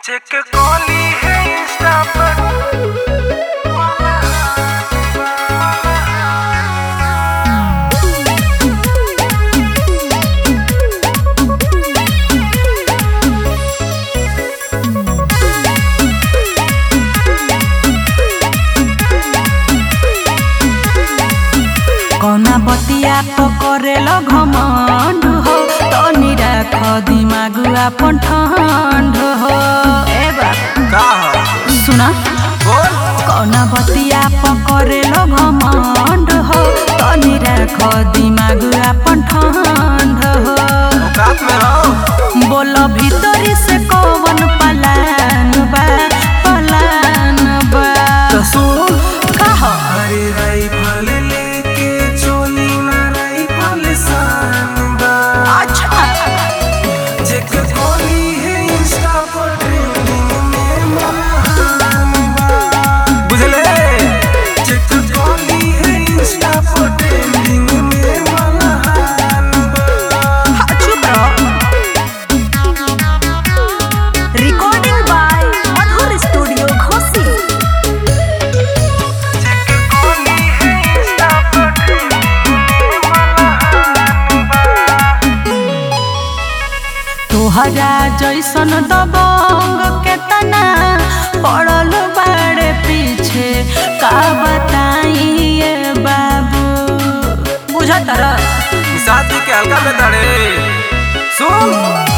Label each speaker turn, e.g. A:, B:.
A: check कॉली है insta पर
B: कौना बतिया पकड़ेल घमंड हो तनी राख दिमाग अपन ठंड हो ए बाबा
A: का हो
B: सुना
A: बोल
B: कौना बतिया पकड़ेल घमंड हो तनी राख दिमाग अपन ठंड हो
A: औकात में रहो
B: बोल भीतरी से कौन पलान बा पलान बा
A: तो सुन
B: कह
A: अरे राइफल लेके चोली ना राइफल सान बा
B: अच्छा
A: चेक कॉली है इंस्टा पर ट्रेंडिंग में महान बा बुझले चेक कॉली है इंस्टा पर ट्रेंडिंग में महान बा
B: चुप रहो recording by Madhur studio Ghosi
A: check कॉली है इंस्टा पर ट्रेंडिंग में महान बा
B: तोहरा जैसन दबंग केतना पड़ल बाड़े पीछे का बताइए बाबू बुझत रह
A: शादी के हल्का में तड़े सुन